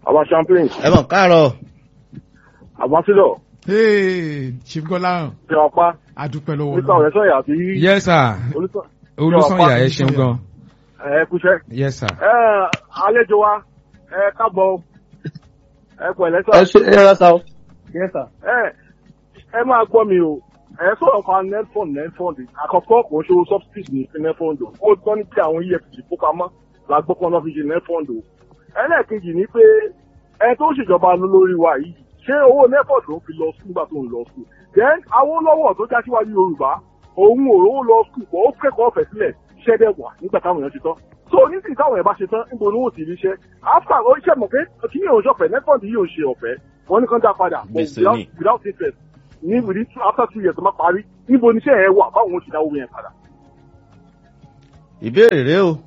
àwa champagne
ẹ mọ̀ káàárọ̀
àbáṣílọ̀
Hey, Chief Gọ́láhàn
ṣe ọpá
adúpẹ́ lọ́wọ́
oníkà ọ̀rẹ́ sọ̀yà àti
yes sir
olùsọ̀
olùsànyà ẹ ṣeun gan
ẹ kúṣẹ́.
yes sir.
ẹ àlejò wa ẹ kábọ̀ ẹ pẹ̀lẹ́ sọ.
ẹ ṣe ẹ rà sá o. yes sir.
ẹ ẹ máa gbọ́ mi o ẹ sọ̀rọ̀ kan netfund netfund àkọ́kọ́ kò ń ṣòro subsidy ní netfund o ó tọ́ ní kí àwọn efcc kó pamọ́ la gbọ́ pọ́n náà fi ṣe netfund o ẹlẹ́ẹ̀kejì ni pé ẹ tó ń ṣèjọba lórí wa yìí ṣé owó netfund ló fi lọ sùn nígbà tó ń lọ sùn then Awólọ́wọ̀ tó já síwájú Yorùbá òun ò rówó lọ sùn kó ó kẹ́kọ̀ọ́ ọ̀fẹ́ sílẹ̀ ṣẹ́dẹ̀ wà nígbà táwọn èèyàn ti tán so nísìnyí táwọn èèyàn bá ṣe tán níbo ni wọn ò ti rí iṣẹ́ after ó ṣe mọ̀ pé kí yóò ṣe ọ̀fẹ́ netfund yóò ṣe ọ̀fẹ́ wọn ní kán dá padà but
Gbèsè
without
ni.
without interest ní within two after two years tó máa parí níbo ni iṣẹ́ yẹn wà báwọn ò ṣe dáwọ́ yẹn padà.
ìbéèrè rẹ o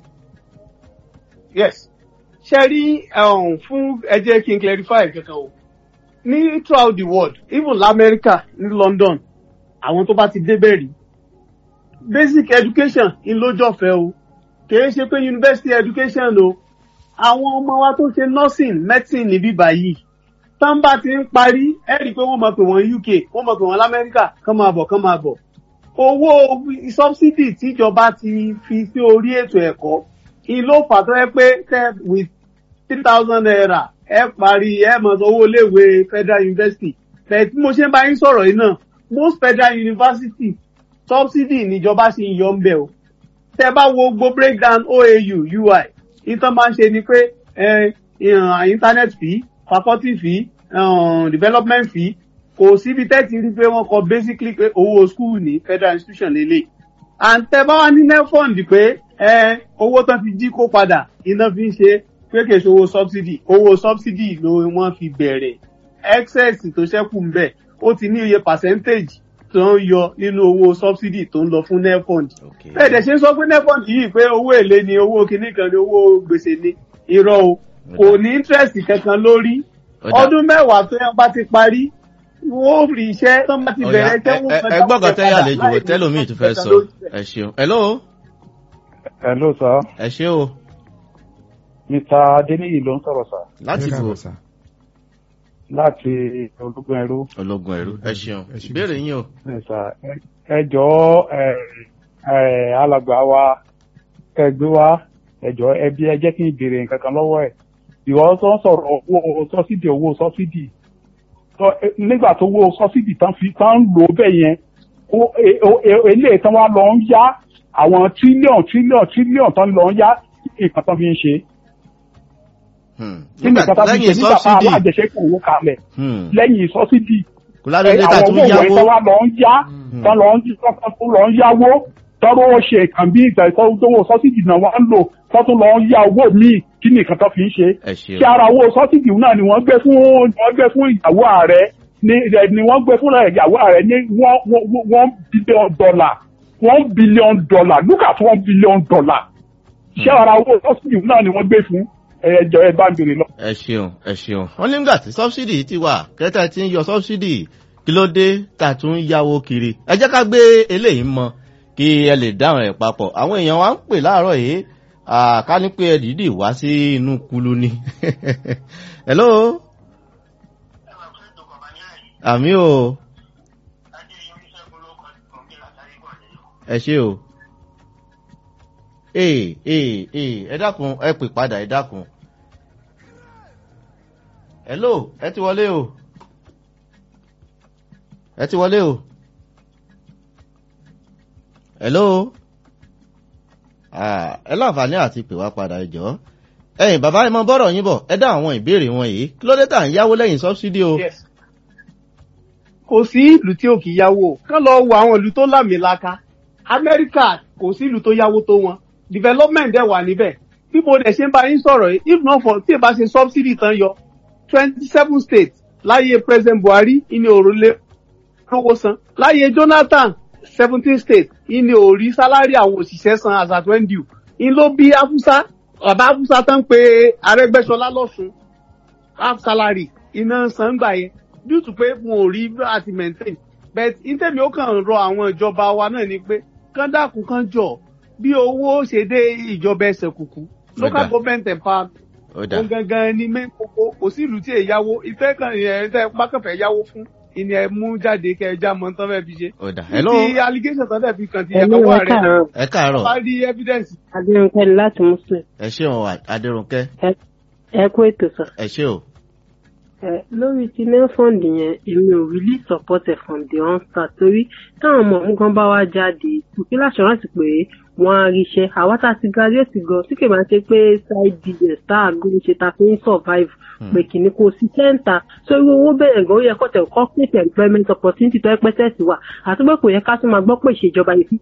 yes ṣe rí um, fún ẹ jẹ́ kí n clarify kankan o ní throughout the world even lamẹ́ríkà ní London àwọn tó bá ti débẹ̀ rí basic education ń lójọ́fẹ́ o kìí ṣe pé university education o àwọn ọmọ wa tó ṣe nursing medicine níbí báyìí tán bá ti ń parí ẹ rí i pé wọ́n máa pè wọ́n UK wọ́n máa pè wọ́n lamẹ́ríkà kán máa bọ̀ kán máa bọ̀ owó subsidy tíjọba ti fi sí orí ètò ẹ̀kọ́ ìlò fàtọ́ ẹ pé tẹ with three thousand naira ẹ parí ẹ mọ̀ sọ owó iléèwé federal university bẹ́ẹ̀ tí mo ṣe ń bá yín sọ̀rọ̀ yìí náà most federal university subsidy níjọba ṣì ń yọ ń bẹ̀ o tẹ bá wo gbogbo breakdown OAU UI ìtàn máa ń ṣe ni pé ẹ ìhàn internet fee faculty fee um, development fee kò síbi tẹ́tí rí pé wọ́n kọ basically pé owó school ní federal institution lélẹ̀ and tẹ bá wá ní nefond pé ẹ owó tán fi jí kó padà iná fi ń ṣe pé kì í ṣe owó subsidy owó subsidy ló wọ́n fi bẹ̀rẹ̀ excess tó ṣẹ́kù ń bẹ̀ ó ti ní iye percentage tó ń yọ nínú owó subsidy tó ń lọ fún nefond
Okay.
bẹ́ẹ̀ dẹ̀ ṣe ń sọ pé nefond yìí pé owó èlé ni owó kinní kan ni owó gbèsè ni irọ́ o kò ní interest kankan lórí
Ọ̀dà.
ọdún mẹ́wàá tó yẹn bá ti parí wọ́n ó rí iṣẹ́ tó bá ti
Ọ̀yá,
bẹ̀rẹ̀
ẹ- ẹ- ẹ gbọ́ kan tẹ́yà àlejò tẹ́lómi tó fẹ́ sọ ẹ ṣeun hello
Hello sir,
ẹ ṣe o
Mr. Adeniyi ló ń sọ̀rọ̀ sir
láti
Ẹ
bò
káàbọ̀ sà.
láti ológun ẹrú.
ológun ẹrú ẹ ṣeun
Ẹ ṣe
ìbéèrè yín o
Ẹ sà, ẹ- ẹ jọ̀ọ́ ẹ ẹ alàgbà wa kẹgbẹ́ wa ẹ jọ̀ọ́ ẹbí ẹ jẹ́ kí n béèrè nǹkan kan lọ́wọ́ ẹ̀. Ìwọ tó ń sọ̀rọ̀ owó sọ́sídì owó sọ́sídì. Tọ́- ẹ- Nígbà tó owó sọ́sídì tán fi tán ń lò ó bẹ́ẹ̀ yẹn, ó- e- o- e- eléyìí tán wá lọ ń yá àwọn tírílíọ̀n tírílíọ̀n tírílíọ̀n tán lọ ń yá nǹkan tán fi ń ṣe.
Hmm.
Kí ni nǹkan tán fi ń ṣe
lẹ́yìn
nígbà tá
subsidy
alájẹsẹ́kù owó kalẹ̀
hmm.
lẹ́yìn sọ́sídì
kò ládùúgbò ta
àwọn
tún
owó wọ̀nyí
yáwó
tó wá lọ ń yá tó lọ ń tó lọ ń yáwó tọ́rọ ó ṣe nǹkan bí ìgbà ìtọ́wọ́ sọ́sídì náà wá ń lò tó tún lọ ń yá owó míì kí ni nǹkan tó fi ń ṣe.
ẹ ṣeun
kí ara owó sọ́sídì náà ni wọ́n gbé fún wọ́n gbé fún ìyàwó ààrẹ ní ni wọ́n gbé fún ìyàwó ààrẹ ní one one- one billion dollar one billion dollar look at one billion dollar. ṣé ara owó sọ́sídì náà ni wọ́n gbé fún ẹ̀jọ̀ ẹ̀ bá ń bèrè lọ.
ẹ ṣeun ẹ ṣeun wọn nígbà tí subsidy ti wà kẹta ti ń yọ subsidy kí ló dé tà tún ń yáwó kiri ẹ jẹ́ ká gbé eléyìí mọ kí ẹ lè dáhùn ẹ̀ papọ̀ àwọn èèyàn wa ń pè láàárọ̀ yìí à, ká ní pé ẹ dìídì wá sí inú kulu ni hello àmì o ẹ ṣe o ee ee ee ẹ dákun ẹ pè padà ẹ dákun hello ẹ ti wọlé o ẹ ti wọlé o hello ah, ẹ láǹfààní àti pè wá padà ẹ jọ̀ọ́ ẹ̀yin bàbá ẹ mọ bọ́rọ̀ yín bọ̀ ẹ dá àwọn ìbéèrè wọn yìí kí ló dé tà ń yáwó lẹ́yìn sọ́bsidì o
Yes. kò sí ìlú tí ò kì í yáwó kán lọ wo àwọn ìlú tó lámìlaka amẹ́ríkà kò sí ìlú tó yáwó tó wọn development dẹ̀ wà níbẹ̀ bí mo dẹ̀ ṣe ń bá yín sọ̀rọ̀ yìí if not for tí ì bá ṣe subsidy tán yọ twenty seven states láyé president buhari ìní òrùlé lówó san láyé jonathan seventeen states ìní òrí sálárì àwọn òṣìṣẹ́ san as at when due ìní ló bí afusa bàbá afusa tán pé arẹ́gbẹ́ṣọlá lọ́sùn half salary iná san gbà yẹn due to pé wọn ò rí àti maintain but ìtẹ̀mí ó kàn rọ àwọn ìjọba wa náà ni pé kán dákun kán jọ bí owó ṣe dé ìjọba ẹsẹ̀ kùkú local
Ọ̀dà.
government empowerment
ó dà
òun gangan ni main kókó kò sí ìlú tí èyí yáwó ìfẹ́ kan ẹ̀ tẹ́ bá kàn fẹ́ yáwó fún ìní ẹ̀ mú jáde kẹ́ ẹ já mọ́ tán fẹ́ fi ṣe.
ó dà hello
ti allegation tán fẹ́ fi kàn ti
Hello,
ìyàwó
ẹ
rẹ̀
káàárọ̀.
ẹ káàárọ̀
bá rí evidence.
adérónkẹ́ ni láti muslim
ẹ ṣé o adéròǹkẹ́
ẹ kú ètò sọ.
ẹ ṣé o
ẹ lórí ti nelfond yẹn èmi ò really support ẹ from the onstart torí táwọn ọmọ ọ̀hún gan bá wá jáde kùkí láṣọrántì pé wọ́n á ríṣẹ́ àwa tá a ti graduate gan tí kì í máa ṣe pé side business tá a gbé ṣe ta fi ń survive pé kìíní kò sí sẹ́ńtà so irú owó bẹ̀rẹ̀ gan ó yẹ kó tẹ̀ corporate employment opportunity tó ẹ pẹ́ tẹ̀sí wa àti pé kò yẹ ká tún máa gbọ́ pé ìṣèjọba yìí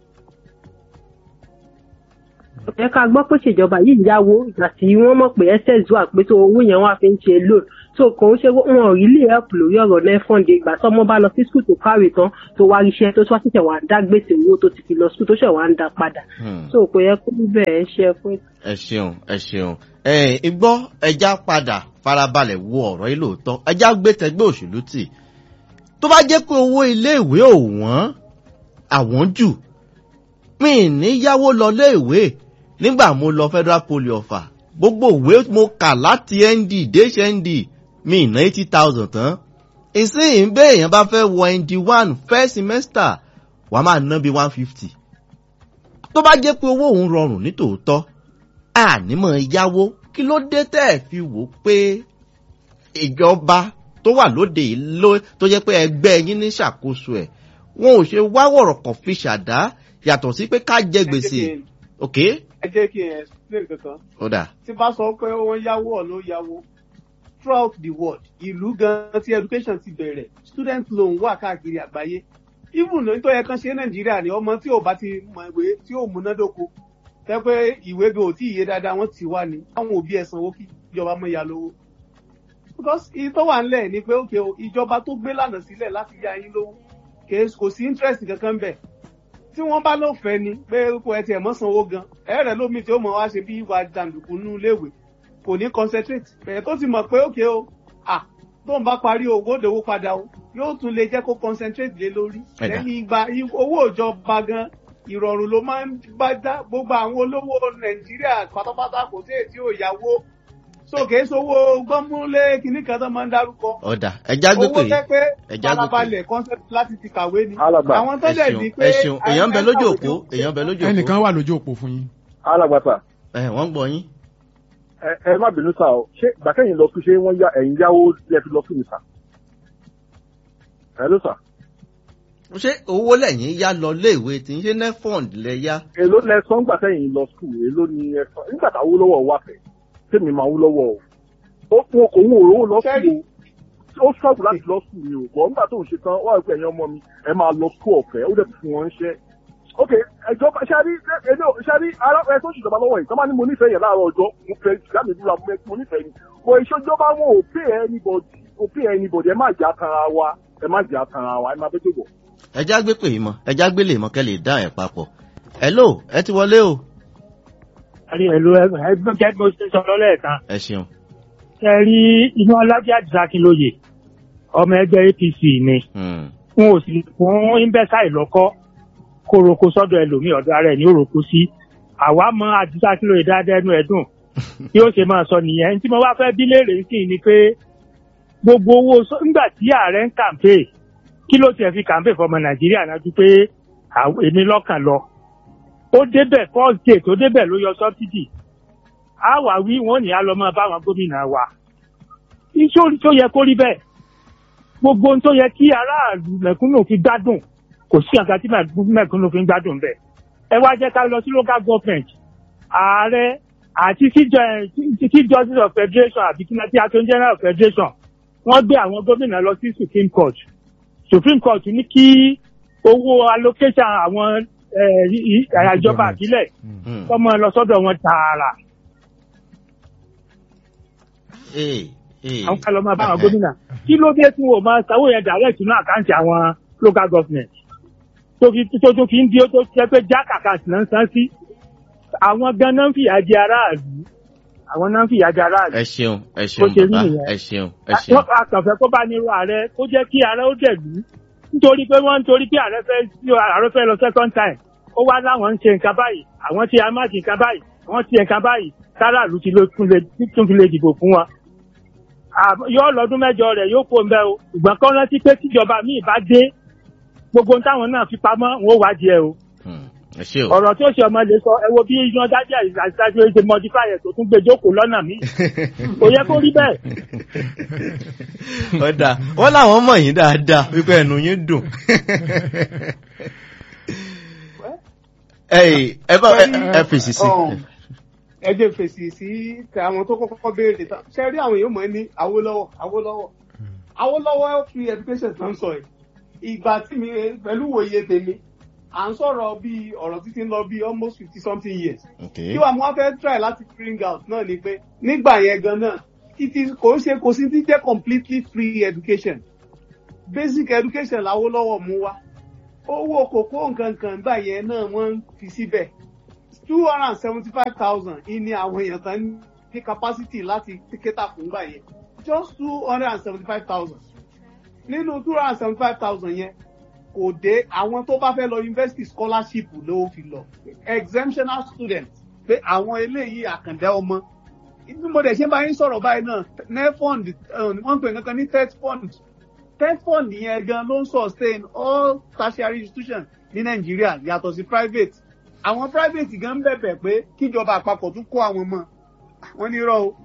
kò yẹ ká gbọ́ pé ìṣèjọba yìí yáwó ìgbà tí wọ́n mọ̀ pé ss wà pé tó owó yẹn wọ́n á fi ń ṣe loan so kò ń ṣe wọn ò rí lè help lórí ọ̀rọ̀ nefond ìgbà tó ọmọ bá lọ sí school tó kárè tán tó wá ríṣẹ́ tó wá ṣẹ̀ṣẹ̀ wá ń dá gbèsè owó tó ti fi lọ school tó ṣẹ̀ wá ń dá padà
Hmm.
so kò yẹ kó rí bẹ́ẹ̀ ṣe fún
ẹ ṣeun ẹ ṣeun ẹ igbọ́ ẹja padà farabalẹ̀ wo ọ̀rọ̀ yìí lóòótọ́ ẹja gbé tẹgbẹ́ òṣèlú tì tó bá jẹ́ pé owó iléèwé ò wọ́n àwọn jù mi ì ní yáwó lọ léèwé nígbà mo lọ federal poly ọ̀fà gbogbo ìwé mo kà láti nd dé nd mi ì ná eighty thousand tán ìsìn bẹ́ẹ̀ èèyàn bá fẹ́ wọ nd one first semester wàá máa ná bí one fifty tó bá jẹ́ pé owó òun rọrùn nítòótọ́ ànímọ̀ yáwó kí ló dé tẹ́ ẹ̀ fi wò ó pé ìjọba tó wà lóde yìí ló tó jẹ́ pé ẹgbẹ́ yín ní ṣàkóso ẹ̀ wọn ò ṣe wá wọ̀rọ̀ kan fi ṣàdá yàtọ̀ sí pé ká jẹ gbèsè ok
ẹ jẹ́ kí n explain kankan
ó dà
tí bá sọ pé wọ́n yáwó ọ̀nà yáwó throughout the world ìlú gan tí education ti bẹ̀rẹ̀ student loan wà káàkiri àgbáyé even ní tó yẹ kán ṣe nàìjíríà ni ọmọ tí ò bá ti mọ ìwé tí ò múnádóko tẹ́ pé ìwé gan ò tí ì yé dáadáa wọ́n ti wá ni àwọn òbí ẹ̀ sanwó kí ìjọba mọ̀ ya lówó because iye tó wà ńlẹ̀ ni pé òkè o ìjọba tó gbé lànà sílẹ̀ láti yá yín lówó kè- kò sí interest kankan bẹ̀ tí wọ́n bá ló fẹ́ ni pé kò ẹ tiẹ̀ mọ́ sanwó gan ẹ̀rẹ̀ lómi tí ó mọ̀ wá ṣe bí ìwà jàǹdùkú nínú iléèwé kò ní concentrate bẹ̀rẹ̀ tó ti mọ̀ pé òkè o à tó ń bá parí owó òdòwó padà o yóò tún lè jẹ́ kó concentrate lé lórí
Ẹ̀dá.
lẹ́yìn ìgbà i- owó ìjọba gan ìrọ̀rùn ló máa ń bá dá gbogbo àwọn olówó nàìjíríà pátápátá kò sí èyí tí ò yáwó sókè sówó gbọ́múlé kìíní kan tó máa ń dárúkọ
ó dà ẹja gbé
owó
pé
tẹ́ pé
ẹja gbé pé
farabalẹ̀ concept láti ti kàwé ni
Alàgbà,
àwọn tó
ẹ
dẹ̀
ṣeun
ní pé
ẹ ṣeun èèyàn ń bẹ lójú òpó èèyàn ń bẹ lójú òpó
ẹnìkan wà lójú òpó fún yín.
alágbàtà
ẹ wọ́n ń gbọ́ yín
ẹ ẹ má bínú sá o ṣé gbàkẹ́yìn lọ sí ṣé wọ́n yá ẹ̀yìn yáwó lẹ́ fi lọ sí mi sá. ẹ ló sà.
ṣé owó lẹ́yìn yá lọ léèwé tí ń ṣe nefond lẹ yá
èló lẹ sọ ńgbà sẹ́yìn lọ skul èló ni ẹ sọ nígbà tá owó lọ́wọ́ wà fẹ́ tèmi máa wó lọ́wọ́ o. ó fún okò òun òróró lọ skul o ó sọ́ọ̀bù láti lọ skul ni o bọ̀ nígbà tó ń ṣe tán wọ́n á pè ẹ̀yin ọmọ mi ẹ máa lọ skul ọ̀fẹ́ ó dẹ̀ fún wọn ṣẹ́. ok ẹjọba ṣáàrí ẹjọ ṣáàrí ara ẹ tó ṣèjọba lọ́wọ́ yìí tọ́mọ ní mo nífẹ̀ẹ́ yẹn láàárọ̀ ọjọ́ mo fẹ́ ìgbà mi dúró mo nífẹ̀ẹ́ ni mo ìṣèjọba wọn ò pay anybody ò pay anybody ẹ má jà tanra wa ẹ má jà tanra wa ẹ má bẹ́ẹ̀ tó bọ̀.
ẹja gbé pè mọ ẹja gbé lè mọ kẹ lè dá ẹ papọ̀ hello ẹ ti wọlé o
àrí ẹ̀lú ẹgbẹ́ gẹ́gẹ́ bó ṣe sọ lọ́lẹ́ẹ̀kan
ẹ ṣeun
ṣe rí inú ọlájà àdìsákínlóye ọmọ ẹgbẹ́ apc ni
Hmm.
wọn ò sì fún imbẹ́sàì lọ́kọ́ kó roko sọ́dọ̀ ẹlòmíì ọ̀dọ̀ ara ẹ̀ ní òroko sí àwa mọ àdìsákínlóye dáadáa ẹnu ẹ̀dùn bí ó ṣe máa sọ nìyẹn tí mo wá fẹ́ bí léèrè sí ni pé gbogbo owó sọ- nígbà tí ààrẹ ń kàǹpé kí ló tiẹ̀ fi kàǹpé fọmọ nàìjíríà náà ju pé àw- èmi lọ́kàn lọ ó débẹ̀ first day tó débẹ̀ ló yọ sọ́bsidì á wà wí wọ́n ní á lọ máa bá àwọn gómìnà wa iṣẹ́ tó yẹ kó rí bẹ́ẹ̀ gbogbo ohun tó yẹ kí aráàlú mẹ̀kúnnù fi gbádùn kò sí àga tí mẹ̀kúnnù fi ń gbádùn bẹ́ẹ̀ ẹ wá jẹ́ ká lọ sí local government ààrẹ àti chief ju- chief justice of federation àbí kí náà tí attorney general of federation wọ́n gbé àwọn gómìnà lọ sí supreme court supreme court ní kí owó allocation àwọn eh, i- i- ìjọba àbílẹ̀
Hmm.
kọ́mọ lọ sọ́dọ̀ wọn tààrà
Ee, ee.
àwọn kan lọ máa bá àwọn gómìnà kí ló dé tí wọn ò máa sanwó yẹn direct nínú àkáǹtì àwọn local government tó fi tó tó fi ń di ó tó jẹ́ pé jack account náà ń san sí àwọn ganan ń fìyà jẹ aráàlú àwọn náà ń fìyà jẹ aráàlú.
ẹ ṣeun ẹ
Bó
ṣeun
ṣe rí
bàbá
nìyẹn.
ẹ ṣeun ẹ ṣeun
wọ́n àkànfẹ́ kó bá nírú ààrẹ kó jẹ́ kí ààrẹ ó dẹ̀lú nítorí pé wọ́n ń torí pé ààrẹ fẹ́ sí ààrẹ fẹ́ lọ second time ó wá láwọn ń ṣe nǹkan báyìí àwọn ti amáàkì nǹkan báyìí àwọn ti nǹkan báyìí
táràlú ti ló tún lè tún fi lè dìbò fún wa À- yóò lọ́dún mẹ́jọ rẹ̀ yóò kó ń bẹ́ o ṣùgbọ́n kọ́ rántí pé tíjọba míì bá dé gbogbo ohun táwọn náà fi pamọ́ wọn ò wádìí ẹ o
Hmm, ẹ ṣe o.
ọ̀rọ̀ tí ó ṣe ọmọ lè sọ ẹ wo bí iná dájà ìdájọ́ ṣe modify ẹ̀ tó tún gbé jókòó lọ́nà míì kò yẹ kó rí bẹ́ẹ̀.
ọ̀dà wọ́n láwọn mọ̀ yín dáadáa wípé ẹnu yín dùn. Ẹ̀yin, ẹ bá ẹ- ẹ fèsì sí.
Um, ẹ jẹ́ fèsì sí tẹ àwọn tó kọ́kọ́ béèrè tán ṣe rí àwọn èèyàn mọ̀ ní Awólọ́wọ̀ Awólọ́wọ̀ Awólọ́wọ̀ free education tó ń sọ yìí ìgbà tí mi pẹ̀lú òye tèmi à ń sọ̀rọ̀ bí ọ̀rọ̀ títí ń lọ bí almost fifty something years
Okay.
kí wàá mo wá fẹ́ try láti bring out náà ni pé nígbà yẹn gan náà it is kò ń ṣe kò sí ti jẹ́ completely free education basic education l'Awólọ́wọ̀ mú wá owó kòkó nǹkan kan gbà yẹn náà wọ́n ń fi síbẹ̀ two hundred and seventy five thousand ìní àwọn èèyàn tán ní capacity láti tíkẹ́tà fún gbà yẹn just two hundred and seventy five thousand nínú two hundred and seventy five thousand yẹn kò dé àwọn tó bá fẹ́ lọ university scholarship ló fi lọ exemptional students pé àwọn eléyìí àkàndá ọmọ bí mo dẹ̀ ṣe bá yín sọ̀rọ̀ báyìí náà nefond wọ́n ń pè nǹkan ní tet fund tet fund yẹn gan ló ń sustain all tertiary institutions ní nàìjíríà yàtọ̀ sí private àwọn private gan ń bẹ̀bẹ̀ pé kíjọba àpapọ̀ tún kó àwọn mọ́ wọ́n ní rọ́ o